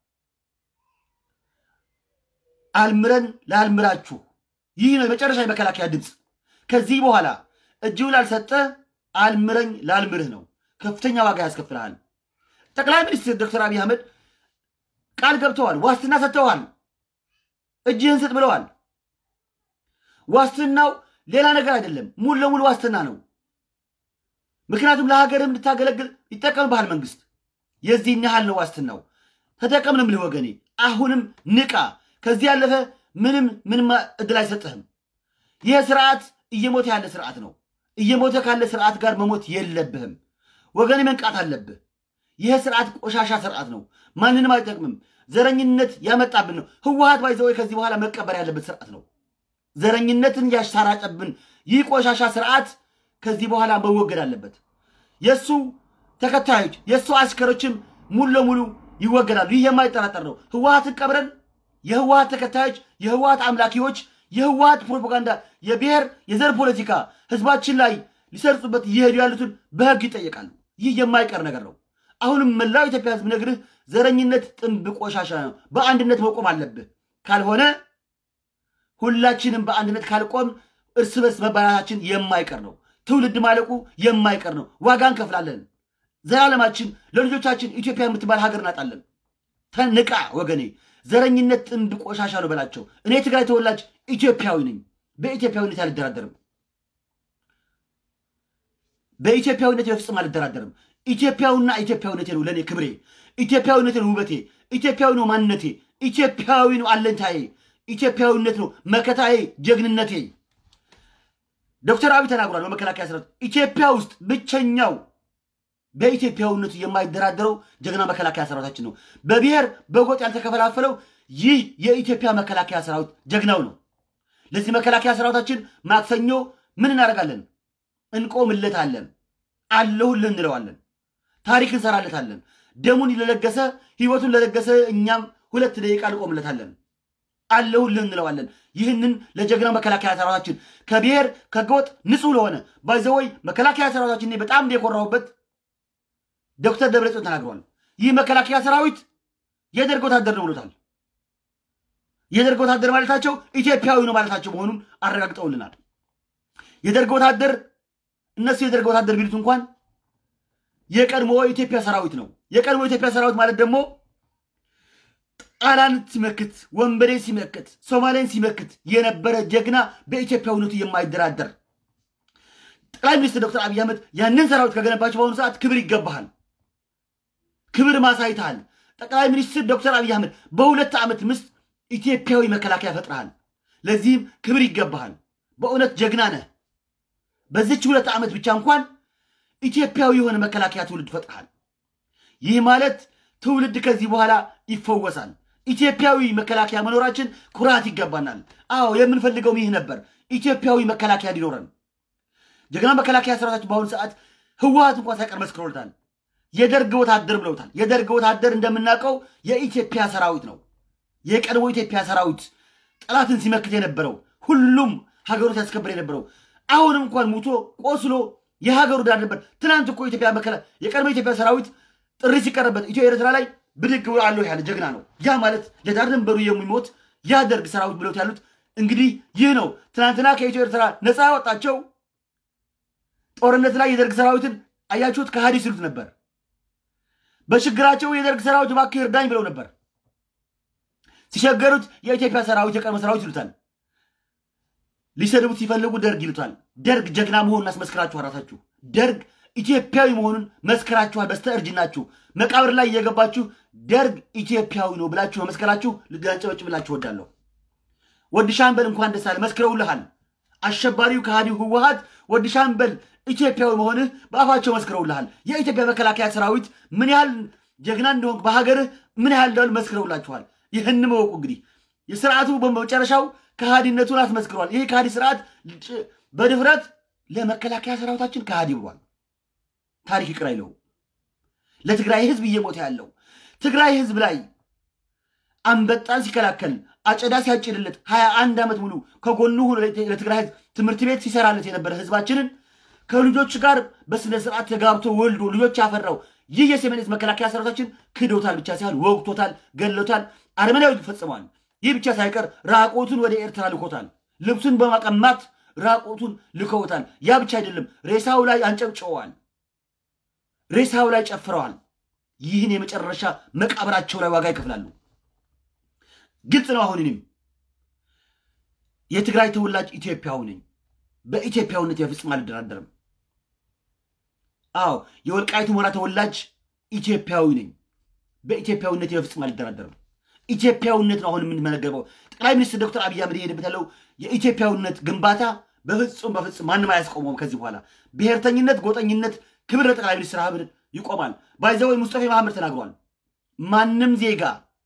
አልምረን ላልምራችሁ፣ ይህ ነው የመጨረሻ የመከላከያ ድምፅ። ከዚህ በኋላ እጅው ላልሰጠ አልምረኝ ላልምርህ ነው። ከፍተኛ ዋጋ ያስከፍልሃል። ጠቅላይ ሚኒስትር ዶክተር አብይ አህመድ ቃል ገብተዋል፣ ዋስትና ሰጥተዋል። እጅህን ስጥ ብለዋል። ዋስትናው ሌላ ነገር አይደለም፣ ሙሉ ለሙሉ ዋስትና ነው። ምክንያቱም ለሀገርም እንድታገለግል ይጠቀምብሃል መንግስት። የዚህን ያህል ነው ዋስትናው። ተጠቀም ነው የምልህ ወገኔ። አሁንም ንቃ። ከዚህ ያለፈ ምንም ምንም እድል አይሰጥህም። ይህ ስርዓት እየሞተ ያለ ስርዓት ነው። እየሞተ ካለ ስርዓት ጋር መሞት የለብህም ወገኔ፣ መንቃት አለብህ። ይህ ስርዓት ቆሻሻ ስርዓት ነው። ማንንም አይጠቅምም። ዘረኝነት ያመጣብን ነው። ህወሀት ባይዘወይ ከዚህ በኋላ መቀበር ያለበት ስርዓት ነው። ዘረኝነትን ያሳራጨብን ይህ ቆሻሻ ስርዓት ከዚህ በኋላ መወገድ አለበት። የእሱ ተከታዮች የእሱ አሽከሮችም ሙሉ ለሙሉ ይወገዳሉ። ይህ የማይጠራጠር ነው። ህወሀትን ቀብረን የህወሀት ተከታዮች፣ የህወሀት አምላኪዎች፣ የህወሀት ፕሮፓጋንዳ፣ የብሔር የዘር ፖለቲካ ህዝባችን ላይ ሊሰርጹበት እየሄዱ ያሉትን በህግ ይጠየቃሉ። ይህ የማይቀር ነገር ነው። አሁንም መላው ኢትዮጵያ ህዝብ ነግርህ ዘረኝነት ጥንብ ቆሻሻ ነው። በአንድነት መቆም አለብህ። ካልሆነ ሁላችንም በአንድነት ካልቆም እርስ በርስ መባላታችን የማይቀር ነው። ትውልድ ማለቁ የማይቀር ነው። ዋጋ እንከፍላለን። ዘላለማችን ለልጆቻችን ኢትዮጵያ የምትባል ሀገር እናጣለን። ተንቃ ወገኔ። ዘረኝነት ጥንብ ቆሻሻ ነው በላቸው። እኔ ትግራይ ተወላጅ ኢትዮጵያዊ ነኝ። በኢትዮጵያዊነት አልደራደርም። በኢትዮጵያዊነት በፍጹም አልደራደርም። ኢትዮጵያዊና ኢትዮጵያዊነቴ ነው ለእኔ ክብሬ። ኢትዮጵያዊነቴ ነው ውበቴ። ኢትዮጵያዊ ነው ማንነቴ። ኢትዮጵያዊ ነው አለኝታዬ። ኢትዮጵያዊነት ነው መከታዬ፣ ጀግንነቴ። ዶክተር አብይ ተናግሯል። በመከላከያ ሰራዊት ኢትዮጵያ ውስጥ ብቸኛው በኢትዮጵያዊነቱ የማይደራደረው ጀግና መከላከያ ሰራዊታችን ነው። በብሔር በጎጥ ያልተከፈላፈለው ይህ የኢትዮጵያ መከላከያ ሰራዊት ጀግናው ነው። ለዚህ መከላከያ ሰራዊታችን ማክሰኞ ምን እናደርጋለን? እንቆምለታለን፣ አለሁልን እንለዋለን፣ ታሪክ እንሰራለታለን። ደሙን ለለገሰ ህይወቱን ለለገሰ እኛም ሁለት ደቂቃ እንቆምለታለን፣ አለሁልን እንለዋለን። ይህንን ለጀግና መከላከያ ሰራዊታችን ከብሔር ከጎጥ ንጹህ ለሆነ ባይዘወይ መከላከያ ሰራዊታችን እኔ በጣም የኮራሁበት ዶክተር ደብረጽዮን ተናግረዋል። ይህ መከላከያ ሰራዊት የደርግ ወታደር ነው ብሎታል። የደርግ ወታደር ማለታቸው ኢትዮጵያዊ ነው ማለታቸው መሆኑን አረጋግጠውልናል። የደርግ ወታደር እነሱ የደርግ ወታደር ቢሉት እንኳን የቀድሞ የኢትዮጵያ ሰራዊት ነው። የቀድሞ የኢትዮጵያ ሰራዊት ማለት ደግሞ ጣሊያን ሲመክት፣ ወንበዴ ሲመክት፣ ሶማሌን ሲመክት የነበረ ጀግና በኢትዮጵያዊነቱ የማይደራደር ጠቅላይ ሚኒስትር ዶክተር አብይ አህመድ ያንን ሰራዊት ከገነባቸው በአሁኑ ሰዓት ክብር ይገባሃል። ክብር ማሳይተሃል። ጠቅላይ ሚኒስትር ዶክተር አብይ አህመድ በሁለት ዓመት ምስት ኢትዮጵያዊ መከላከያ ፈጥረሃል። ለዚህም ክብር ይገባሃል። በእውነት ጀግና ነህ። በዚች ሁለት ዓመት ብቻ እንኳን ኢትዮጵያዊ የሆነ መከላከያ ትውልድ ፈጥረሃል። ይህ ማለት ትውልድ ከዚህ በኋላ ይፈወሳል። ኢትዮጵያዊ መከላከያ መኖራችን ኩራት ይገባናል። አዎ የምንፈልገውም ይህ ነበር፣ ኢትዮጵያዊ መከላከያ ሊኖረን። ጀግና መከላከያ ሰራዊታችን በአሁኑ ሰዓት ህወሀት እንኳን ሳይቀር መስክሮልታል። የደርግ ወታደር ብለውታል። የደርግ ወታደር እንደምናውቀው የኢትዮጵያ ሰራዊት ነው። የቀድሞ ኢትዮጵያ ሰራዊት ጠላትን ሲመክት የነበረው ሁሉም ሀገሩ ሲያስከብር የነበረው አሁንም እንኳን ሙቶ ቆስሎ የሀገሩ ዳር ነበር። ትናንት እኮ ኢትዮጵያ መከላ የቀድሞ ኢትዮጵያ ሰራዊት ጥሪ ሲቀርበት ኢትዮ ኤርትራ ላይ ብድግ ብሎ አለሁ ያለ ጀግና ነው። ያ ማለት ለዳር ድንበሩ የሚሞት ያ ደርግ ሰራዊት ብለውት ያሉት እንግዲህ ይህ ነው። ትናንትና ከኢትዮ ኤርትራ ነፃ ያወጣቸው ጦርነት ላይ የደርግ ሰራዊትን አያችሁት? ከሃዲ ሲሉት ነበር። በችግራቸው የደርግ ሰራዊት እባክህ እርዳኝ ብለው ነበር። ሲቸገሩት የኢትዮጵያ ሰራዊት የቀድሞ ሰራዊት ይሉታል። ሊሰድቡት ሲፈልጉ ደርግ ይሉታል። ደርግ ጀግና መሆኑን አስመስክራችኋል። ራሳችሁ ደርግ ኢትዮጵያዊ መሆኑን መስከራችኋል። በስተ እርጅናችሁ መቃብር ላይ እየገባችሁ ደርግ ኢትዮጵያዊ ነው ብላችሁ መመስከራችሁ ልጋንጨበጭብላችሁ ወዳለሁ። ወዲ ሻምበል እንኳን ደስ አለ መስክረውልሃል። አሸባሪው ከሃዲው ህወሀት ወዲ ሻምበል ኢትዮጵያዊ መሆንህ በአፋቸው መስክረውልሃል። የኢትዮጵያ መከላከያ ሰራዊት ምን ያህል ጀግና እንደሆንክ በሀገርህ ምን ያህል እንደሆን መስክረውላችኋል። ይህን መወቁ እንግዲህ የስርዓቱ በመጨረሻው ከሃዲነቱን አስመስክሯል። ይህ ከሃዲ ስርዓት በድፍረት ለመከላከያ ሰራዊታችን ከሃዲ ብሏል። ታሪክ ይቅር አይለው። ለትግራይ ህዝብ እየሞተ ያለው ትግራይ ህዝብ ላይ አንበጣን ሲከላከል አጨዳ ሲያጭድለት ሀያ አንድ ዓመት ሙሉ ከጎኑ ሆኖ ለትግራይ ህዝብ ትምህርት ቤት ሲሰራለት የነበረ ህዝባችንን ከልጆች ጋር በስነ ስርዓት ተጋብቶ ወልዶ ልጆች ያፈራው ይህ የሰሜን ዕዝ መከላከያ ሰራዊታችን ክዶታል ብቻ ሳይሆን ወግቶታል፣ ገሎታል፣ አረመናዊ ፈጽሟል። ይህ ብቻ ሳይቀር ራቆቱን ወደ ኤርትራ ልኮታል። ልብሱን በማቀማት ራቆቱን ልከውታል። ያ ብቻ አይደለም፣ ሬሳው ላይ አንጨብጭበዋል። ሬሳው ላይ ጨፍረዋል። ይህን የመጨረሻ መቃብራቸው ላይ ዋጋ ይከፍላሉ። ግልጽ ነው። አሁን እኔም የትግራይ ተወላጅ ኢትዮጵያዊ ነኝ። በኢትዮጵያዊነት በፍጹም አልደራደርም። አዎ የወልቃይቱ ሞራ ተወላጅ ኢትዮጵያዊ ነኝ። በኢትዮጵያዊነት በፍጹም አልደራደርም። ኢትዮጵያዊነት ነው አሁን የምንመነገበው። ጠቅላይ ሚኒስትር ዶክተር አብይ አህመድ የሄደበት ያለው የኢትዮጵያዊነት ግንባታ በፍጹም በፍጹም ማንም አያስቆመውም። ከዚህ በኋላ ብሔርተኝነት፣ ጎጠኝነት ክብር ለጠቅላይ ሚኒስትር አህመድ ይቆማል። ባይዘወይ ሙስጠፌ መሐመድ ተናግሯል። ማንም ዜጋ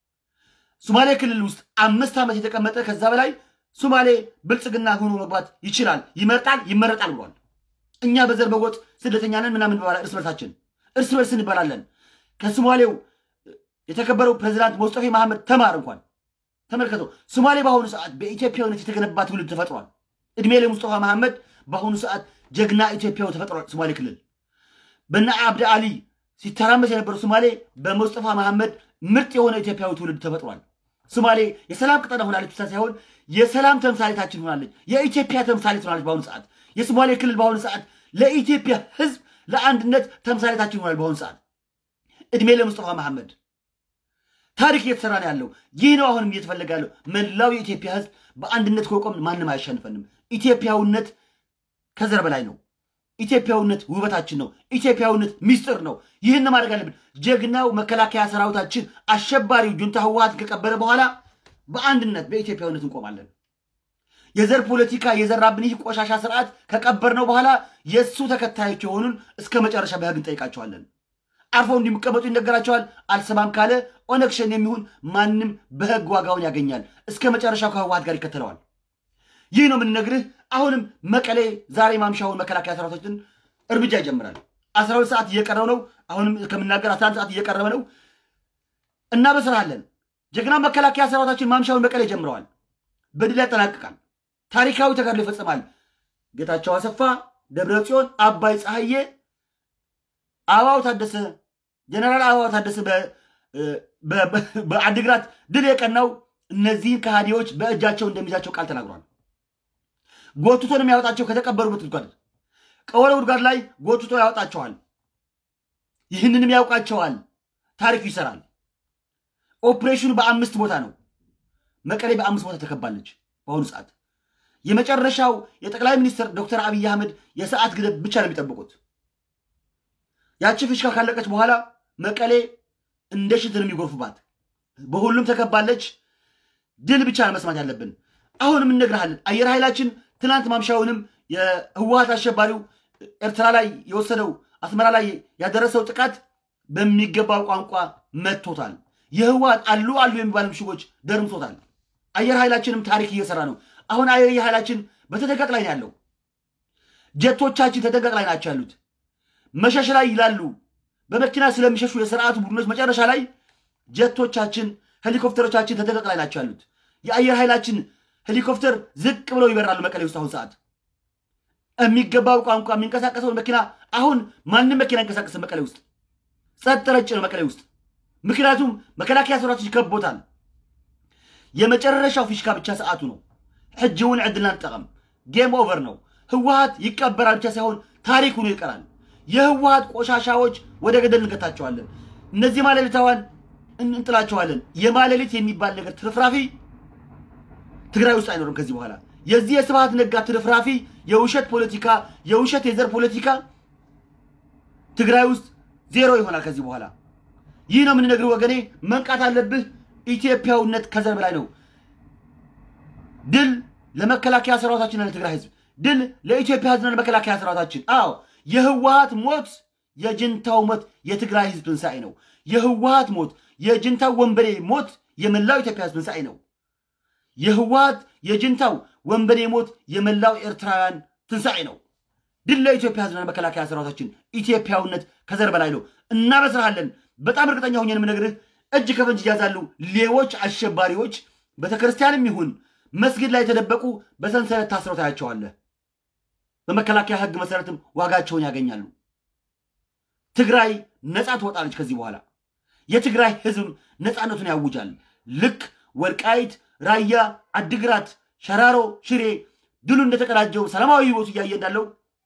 ሶማሌ ክልል ውስጥ አምስት ዓመት የተቀመጠ ከዛ በላይ ሶማሌ ብልጽግና ሆኖ መግባት ይችላል፣ ይመርጣል፣ ይመረጣል ብሏል። እኛ በዘር በጎጥ ስደተኛ ነን ምናምን እንባላለን። እርስ በርሳችን እርስ በርስ እንባላለን። ከሶማሌው የተከበረው ፕሬዚዳንት ሙስጠፌ መሐመድ ተማር እንኳን ተመልከተው። ሶማሌ በአሁኑ ሰዓት በኢትዮጵያዊነት የተገነባ ትውልድ ተፈጥሯል። እድሜ ለሙስጠፋ መሐመድ በአሁኑ ሰዓት ጀግና ኢትዮጵያዊ ተፈጥሯል። ሶማሌ ክልል በነ አብደ አሊ ሲተራመስ የነበረው ሶማሌ በሙስጠፋ መሐመድ ምርጥ የሆነ ኢትዮጵያዊ ትውልድ ተፈጥሯል። ሶማሌ የሰላም ቅጠና ሆናለች ብቻ ሳይሆን የሰላም ተምሳሌታችን ሆናለች። የኢትዮጵያ ተምሳሌት ሆናለች። በአሁኑ ሰዓት የሶማሌ ክልል በአሁኑ ሰዓት ለኢትዮጵያ ሕዝብ ለአንድነት ተምሳሌታችን ሆናል። በአሁኑ ሰዓት እድሜ ለሙስጠፋ መሐመድ ታሪክ እየተሰራ ነው ያለው። ይህ ነው አሁንም እየተፈለገ ያለው። መላው የኢትዮጵያ ሕዝብ በአንድነት ከቆምን ማንም አያሸንፈንም። ኢትዮጵያዊነት ከዘር በላይ ነው። ኢትዮጵያዊነት ውበታችን ነው። ኢትዮጵያዊነት ሚስጥር ነው። ይህን ማድረግ አለብን። ጀግናው መከላከያ ሰራዊታችን አሸባሪው ጁንታ ህወሓትን ከቀበረ በኋላ በአንድነት በኢትዮጵያዊነት እንቆማለን። የዘር ፖለቲካ የዘራብን ይህ ቆሻሻ ስርዓት ከቀበርነው በኋላ የእሱ ተከታዮች የሆኑን እስከ መጨረሻ በህግ እንጠይቃቸዋለን። አርፈው እንዲቀመጡ ይነገራቸዋል። አልሰማም ካለ ኦነግ ሸኔ የሚሆን ማንም በህግ ዋጋውን ያገኛል። እስከ መጨረሻው ከህወሓት ጋር ይከተለዋል። ይህ ነው የምንነግርህ። አሁንም መቀሌ ዛሬ ማምሻውን መከላከያ ሰራዊታችን እርምጃ ይጀምራል። አስራ ሁለት ሰዓት እየቀረው ነው። አሁንም ከምናገር አስራ አንድ ሰዓት እየቀረበ ነው። እናበስራለን። ጀግና መከላከያ ሰራዊታችን ማምሻውን መቀሌ ጀምረዋል። በድል ያጠናቅቃል። ታሪካዊ ተጋድሎ ይፈጽማል። ጌታቸው አሰፋ፣ ደብረ ጽዮን፣ አባይ ፀሐዬ፣ አበባው ታደሰ፣ ጀነራል አበባው ታደሰ በአድግራት ድል የቀናው እነዚህን ከሃዲዎች በእጃቸው እንደሚይዛቸው ቃል ተናግሯል። ጎትቶ ነው የሚያወጣቸው ከተቀበሩበት ጉድጓድ ቀወረ ጉድጓድ ላይ ጎትቶ ያወጣቸዋል። ይህንንም ያውቃቸዋል። ታሪኩ ይሰራል። ኦፕሬሽኑ በአምስት ቦታ ነው። መቀሌ በአምስት ቦታ ተከባለች። በአሁኑ ሰዓት የመጨረሻው የጠቅላይ ሚኒስትር ዶክተር አብይ አህመድ የሰዓት ግደብ ብቻ ነው የሚጠብቁት። ያቺ ፍሽካ ካለቀች በኋላ መቀሌ እንደ ሽት ነው የሚጎርፉባት። በሁሉም ተከባለች። ድል ብቻ ነው መስማት ያለብን። አሁንም እነግርሃለን። አየር ኃይላችን ትናንት ማምሻውንም የህወሀት አሸባሪው ኤርትራ ላይ የወሰደው አስመራ ላይ ያደረሰው ጥቃት በሚገባው ቋንቋ መጥቶታል። የህወሀት አሉ አሉ የሚባሉ ምሽጎች ደርምሶታል። አየር ኃይላችንም ታሪክ እየሰራ ነው። አሁን አየር ኃይላችን በተጠንቀቅ ላይ ነው ያለው። ጀቶቻችን ተጠንቀቅ ላይ ናቸው ያሉት። መሸሽ ላይ ይላሉ። በመኪና ስለሚሸሹ የስርዓቱ ቡድኖች መጨረሻ ላይ ጀቶቻችን፣ ሄሊኮፕተሮቻችን ተጠንቀቅ ላይ ናቸው ያሉት። የአየር ኃይላችን ሄሊኮፕተር ዝቅ ብለው ይበራሉ። መቀሌ ውስጥ አሁን ሰዓት የሚገባው ቋንቋ የሚንቀሳቀሰውን መኪና አሁን ማንም መኪና ይንቀሳቀስ መቀሌ ውስጥ ጸጥ ረጭ ነው መቀሌ ውስጥ። ምክንያቱም መከላከያ ሰራዊቶች ከቦታል። የመጨረሻው ፊሽካ ብቻ ሰዓቱ ነው። ሕጂ እውን ዕድልና ንጠቀም። ጌም ኦቨር ነው። ህወሀት ይቀበራል ብቻ ሳይሆን ታሪክ ሆኖ ይቀራል። የህወሀት ቆሻሻዎች ወደ ገደል እንገታቸዋለን። እነዚህ ማለሊታዋን እንጥላቸዋለን። የማለሊት የሚባል ነገር ትርፍራፊ ትግራይ ውስጥ አይኖርም ከዚህ በኋላ። የዚህ የስብሃት ነጋ ትርፍራፊ የውሸት ፖለቲካ፣ የውሸት የዘር ፖለቲካ ትግራይ ውስጥ ዜሮ ይሆናል ከዚህ በኋላ። ይህ ነው የምንነግርህ ወገኔ፣ መንቃት አለብህ። ኢትዮጵያዊነት ከዘር በላይ ነው። ድል ለመከላከያ ሰራዊታችንና ለትግራይ ህዝብ፣ ድል ለኢትዮጵያ ህዝብና ለመከላከያ ሰራዊታችን። አዎ የህወሀት ሞት የጅንታው ሞት የትግራይ ህዝብ ትንሣኤ ነው። የህወሀት ሞት የጅንታው ወንበዴ ሞት የመላው ኢትዮጵያ ህዝብ ትንሣኤ ነው። የህወሀት የጅንታው ወንበዴ ሞት የመላው ኤርትራውያን ትንሣኤ ነው። ድል ለኢትዮጵያ ህዝብና ለመከላከያ ሰራዊታችን። ኢትዮጵያዊነት ከዘር በላይ ነው። እናበስርሃለን። በጣም እርግጠኛ ሆኜ የምነግርህ እጅ ከፈንጅ ይያዛሉ። ሌቦች፣ አሸባሪዎች ቤተክርስቲያንም ይሁን መስጊድ ላይ የተደበቁ በሰንሰለት ታስረው ታያቸዋለህ። በመከላከያ ህግ መሰረትም ዋጋቸውን ያገኛሉ። ትግራይ ነፃ ትወጣለች ከዚህ በኋላ። የትግራይ ህዝብ ነፃነቱን ያውጃል። ልክ ወልቃይት፣ ራያ፣ አድግራት፣ ሸራሮ፣ ሽሬ ድሉ እንደተቀዳጀው ሰላማዊ ህይወቱ እያየ እንዳለው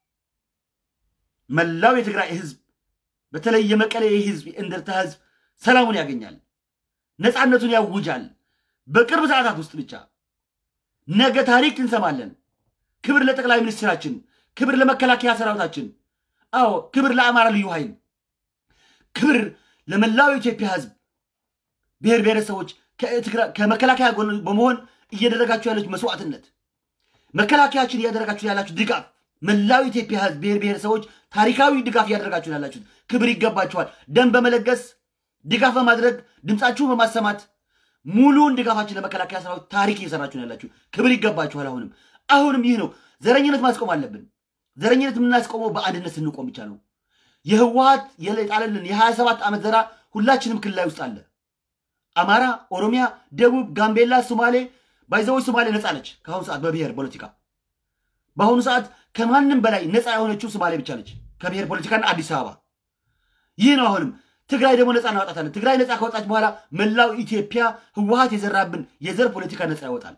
መላው የትግራይ ህዝብ በተለይ የመቀሌ ህዝብ፣ የእንደርታ ህዝብ ሰላሙን ያገኛል፣ ነፃነቱን ያውጃል። በቅርብ ሰዓታት ውስጥ ብቻ ነገ ታሪክ እንሰማለን። ክብር ለጠቅላይ ሚኒስትራችን፣ ክብር ለመከላከያ ሰራዊታችን፣ አዎ ክብር ለአማራ ልዩ ኃይል፣ ክብር ለመላው የኢትዮጵያ ህዝብ ብሔር ብሔረሰቦች ከመከላከያ ጎን በመሆን እያደረጋችሁ ያለች መስዋዕትነት፣ መከላከያችን እያደረጋችሁ ያላችሁ ድጋፍ፣ መላው የኢትዮጵያ ህዝብ ብሔር ብሔረሰቦች ታሪካዊ ድጋፍ እያደረጋችሁ ያላችሁት ክብር ይገባችኋል። ደም በመለገስ ድጋፍ በማድረግ ድምፃችሁን በማሰማት ሙሉውን ድጋፋችን ለመከላከያ ሰራዊት ታሪክ እየሰራችሁ ነው ያላችሁ። ክብር ይገባችኋል። አሁንም አሁንም ይህ ነው። ዘረኝነት ማስቆም አለብን። ዘረኝነት የምናስቆመው በአንድነት ስንቆም ብቻ ነው። የህወሀት የጣለልን የሀያ ሰባት ዓመት ዘራ ሁላችንም ክልል ላይ ውስጥ አለ። አማራ፣ ኦሮሚያ፣ ደቡብ፣ ጋምቤላ፣ ሶማሌ ባይዘዎች ሶማሌ ነፃ ነች ከአሁኑ ሰዓት በብሔር ፖለቲካ። በአሁኑ ሰዓት ከማንም በላይ ነፃ የሆነችው ሶማሌ ብቻ ነች ከብሔር ፖለቲካና አዲስ አበባ። ይህ ነው አሁንም ትግራይ ደግሞ ነፃ እናወጣታለን። ትግራይ ነፃ ከወጣች በኋላ መላው ኢትዮጵያ ህወሀት የዘራብን የዘር ፖለቲካ ነፃ ያወጣል።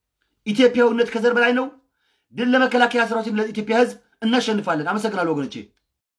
ኢትዮጵያዊነት ከዘር በላይ ነው። ድል ለመከላከያ ሰራዊት፣ ለኢትዮጵያ ህዝብ። እናሸንፋለን። አመሰግናለሁ ወገኖቼ።